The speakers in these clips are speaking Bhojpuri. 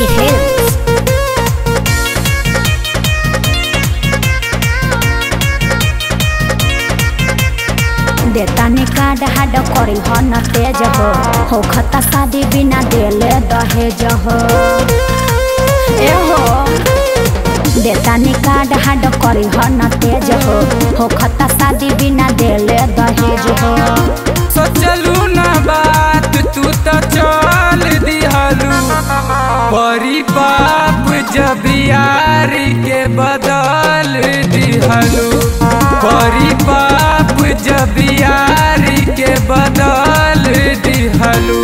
Vicky Hills. देतानी कार्ड हाड करी हो न तेज हो हो खता शादी बिना देले दहेज हो ए हो देतानी कार्ड हाड करी हो न तेज हो हो खता शादी बिना देले दहेज हो सोचलू ना बात तू तो चल दिहलू बड़ी बाप जब यारी के बदल दिहलू बड़ी बाप जब यारी के बदल दिहलू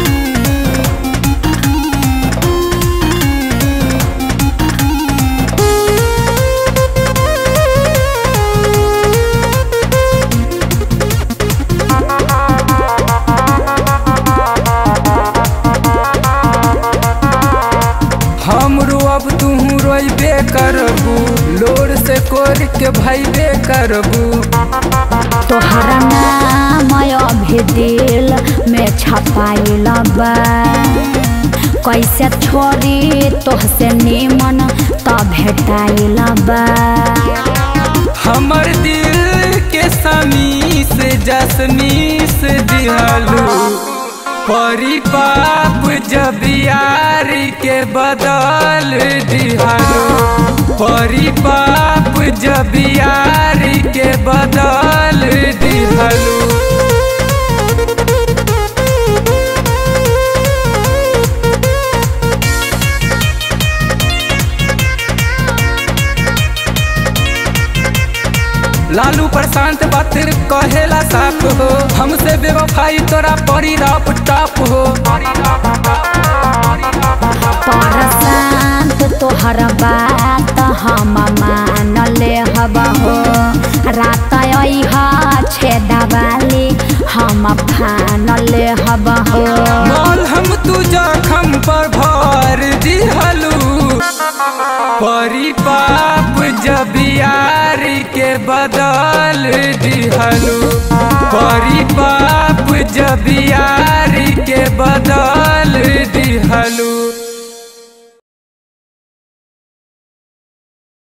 हमरो अब तू रोइबे करबू लोर से कोर के भैबे करबू तोहरा नाम अभी दिल में छपाइल बा कैसे छोड़ी तोहसे निमन त भेटाइल बा हमर दिल के समी से जसमी से दिहलू परी पाप जब यारी के बदल दिहलू परी पाप जब यारी के बदल दिहलू लालू प्रशांत बातिर कहेला साफ हो हमसे बेवफाई तोरा परी रप टप हो परशांत तोहर बात हम मान ले हब हो रात अह छेदा वाली हम फान ले हब हो मोल हम तू जखम पर भर दिहलू परी पाप जब यारी के बदल दिहलू परी पाप जब यारी के बदल दिहलू